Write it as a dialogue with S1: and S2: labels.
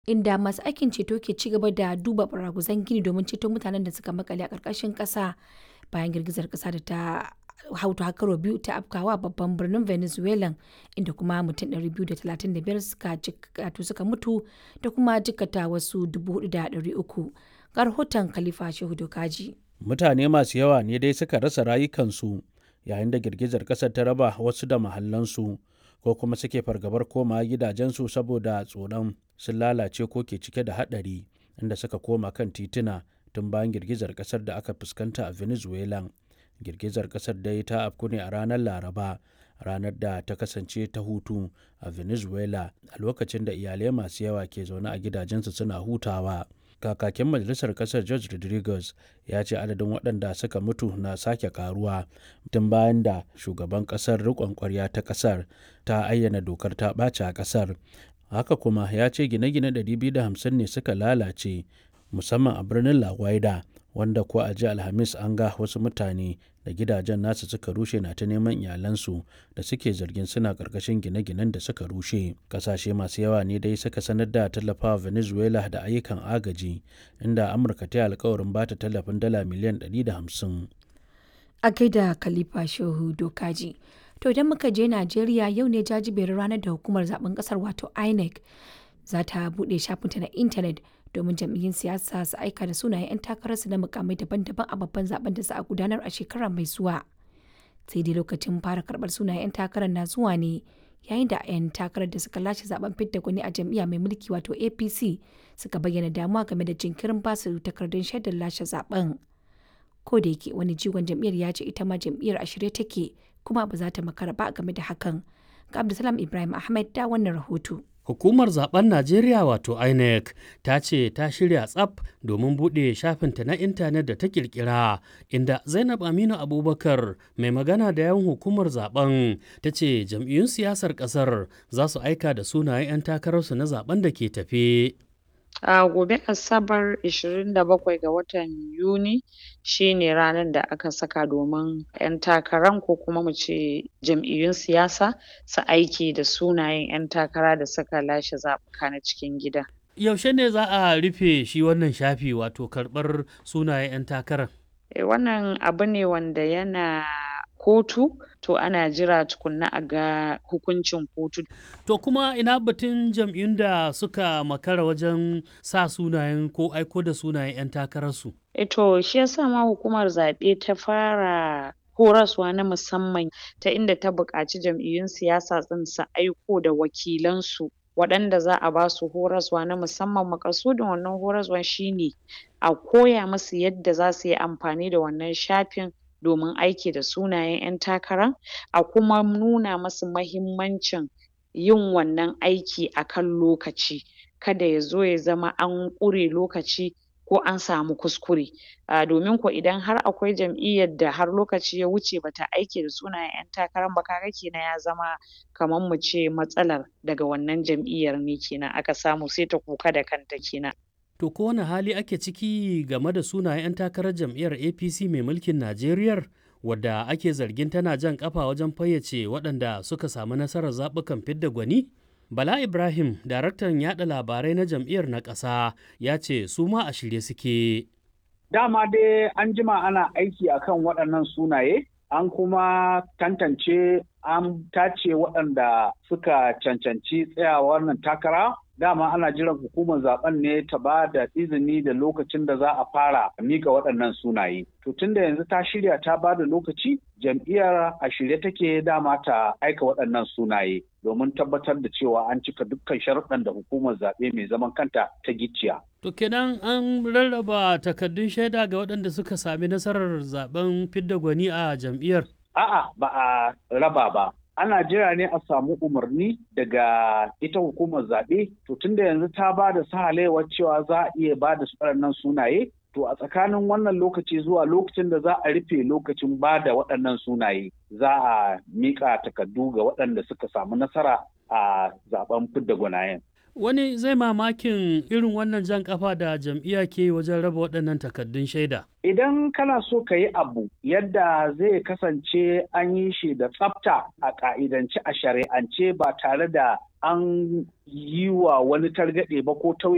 S1: inda masu aikin ceto ke ci gaba da duba baraguzan gini domin ceto mutanen da suka makale a ƙarƙashin ƙasa bayan girgizar ƙasa da ta hautu hakaro biyu ta afkawa babban birnin venezuela inda kuma mutum 235 suka suka mutu da kuma jikata wasu 4,300 ga rahoton khalifa shehu dokaji
S2: mutane masu yawa ne dai suka rasa rayukansu yayin da girgizar ƙasar ta raba wasu da mahallansu ko kuma suke fargabar koma gidajensu saboda tsoron sun lalace ko ke cike da haɗari inda suka koma kan tituna tun bayan girgizar ƙasar da aka fuskanta a venezuela girgizar ƙasar dai ta afku ne a ranar laraba ranar da ta kasance ta hutu a venezuela a lokacin da iyalai masu yawa ke zaune a gidajensu suna hutawa kakakin majalisar kasar george rodriguez ya ce adadin waɗanda suka mutu na sake karuwa tun bayan da shugaban kasar riƙon ƙwarya ta kasar ta ayyana dokar ta ɓace a kasar haka kuma ya ce gine-gine 250 ne suka lalace musamman a birnin la guaida wanda ko a ji alhamis an ga wasu mutane da gidajen nasu suka rushe na ta neman iyalansu da suke zargin suna karkashin gine-ginen da suka rushe kasashe masu yawa ne dai suka sanar da tallafawa venezuela da ayyukan agaji inda amurka ta yi alkawarin ba ta tallafin dala miliyan 150
S1: a gaida khalifa shehu dokaji to idan muka je najeriya yau ne jajiberin ranar da hukumar zaben kasar wato inec za ta buɗe shafinta na intanet domin jam'iyyun siyasa su aika da sunayen 'yan takararsu na mukamai daban-daban a babban zaben da za a gudanar a shekara mai zuwa sai dai lokacin fara karɓar sunayen 'yan takarar na zuwa ne yayin da 'yan takarar da suka lashe zaben fidda gwani a jam'iyya mai mulki wato apc suka bayyana damuwa game da jinkirin basu takardun shaidar lashe zaben ko da yake wani jigon jam'iyyar ya ce ita ma jam'iyyar a shirye take kuma ba za ta makara ba game da hakan ga abdulsalam ibrahim ahmed da wannan rahoto
S3: Hukumar zaben Najeriya wato INEC ta ce ta shirya tsaf domin buɗe shafinta na intanet da ta kirkira inda Zainab Aminu Abubakar mai magana da yawan hukumar zaben ta ce jam'iyyun siyasar ƙasar za su aika da sunayen 'yan takararsu na zaben da ke tafe.
S4: A gobe Asabar 27 ga watan Yuni shine ranar da aka saka domin 'yan takaran ko kuma mu ce jam'iyyun siyasa su aiki da sunayen 'yan takara da suka lashe zaɓuka na cikin gida.
S3: Yaushe ne za a rufe shi wannan shafi wato karɓar sunayen 'yan takarar?
S4: E, wannan abu ne wanda yana kotu to ana jira tukunna a ga hukuncin kotu.
S3: To kuma ina batun jam'iyyun da suka makara wajen sa sunayen ko aiko da sunayen 'yan takararsu?
S4: E to shi yasa ma hukumar zaɓe ta fara horaswa na musamman ta inda ta buƙaci jam'iyyun siyasa ɗin su aiko da wakilansu waɗanda za a ba su horaswa na musamman maƙasudin wannan horaswan shine a koya musu yadda za su yi amfani da wannan shafin domin aiki da sunayen 'yan takara a kuma nuna musu mahimmancin yin wannan aiki a kan lokaci kada ya zo ya zama an ƙure lokaci ko an samu kuskure uh, domin ko idan har akwai jam'iyyar da har lokaci ya wuce bata aiki da sunayen 'yan takarar ba kaga kenan ya zama kamar mu ce matsalar daga wannan jam'iyyar ne kenan aka samu sai ta kuka da kanta kenan
S3: To ko wani hali ake ciki game da sunayen 'yan takarar jam'iyyar APC mai mulkin Najeriya wadda ake zargin tana jan kafa wajen fayyace waɗanda suka samu nasarar zaɓukan fidda gwani? Bala Ibrahim, daraktan yaɗa labarai na jam'iyyar na ƙasa, ya ce su ma a shirye suke.
S5: Dama dai an jima ana aiki akan waɗannan sunaye, an kuma tantance an tace waɗanda suka cancanci tsayawa wannan takara dama ana jiran hukumar zaben ne ta ba da izini da lokacin da za a fara mika waɗannan sunaye. To tun da yanzu ta shirya ta ba da lokaci jam'iyyar a shirye take dama ta aika waɗannan sunaye domin tabbatar da cewa an cika dukkan sharuɗan da hukumar zaɓe mai zaman kanta ta gicciya.
S3: To kenan an rarraba takardun shaida ga waɗanda suka sami nasarar zaben fidda gwani a jam'iyyar?
S5: A'a ba a raba ba. ana jira ne a samu umarni daga ita hukumar zaɓe to tunda yanzu ta ba da sahalewar cewa za a iya ba da waɗannan sunaye to a tsakanin wannan lokaci zuwa lokacin da za a rufe lokacin ba da waɗannan sunaye za a miƙa takardu ga waɗanda suka samu nasara a zaben fidda gwanayen.
S3: Wani zai mamakin irin wannan jan kafa da jam'iyya ke wajen raba waɗannan takardun shaida.
S5: Idan kana so ka yi abu yadda zai kasance an yi shi da tsafta a ƙa'idance a shari'ance ba tare da an yi wa wani targaɗe ba ko tauye